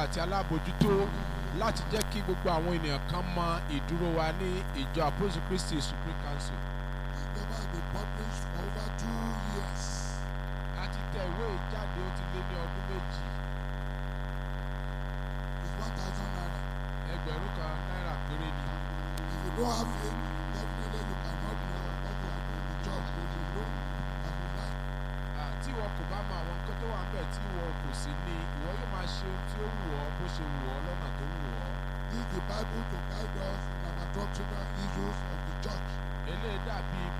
àti alábòjútó láti jẹ́ kí gbogbo àwọn ènìyàn kan mọ ìdúró wa ní ìjọ Apostle Christi Supreme Council. The paper has been published for over two years. a ti tẹ ìwé yìí jáde ó ti lé ní ọdún méjì It's one thousand naira. ẹgbẹ̀rún kan náírà péré ni. If you don't have it, definitely you cannot know what you are doing in the church. But you know as you like. Ah, tí ìwọ kò bá mọ àwọn nǹkan tó wà níbẹ̀ tí ìwọ kò sí ní ìwọ yóò máa ṣe ohun tí ó wù ọ́ bó ṣe wù ọ́ lọ́nà tó wù ọ́. Use the Bible to guide us in our doctrinal issues of the church. eléyìí dàbí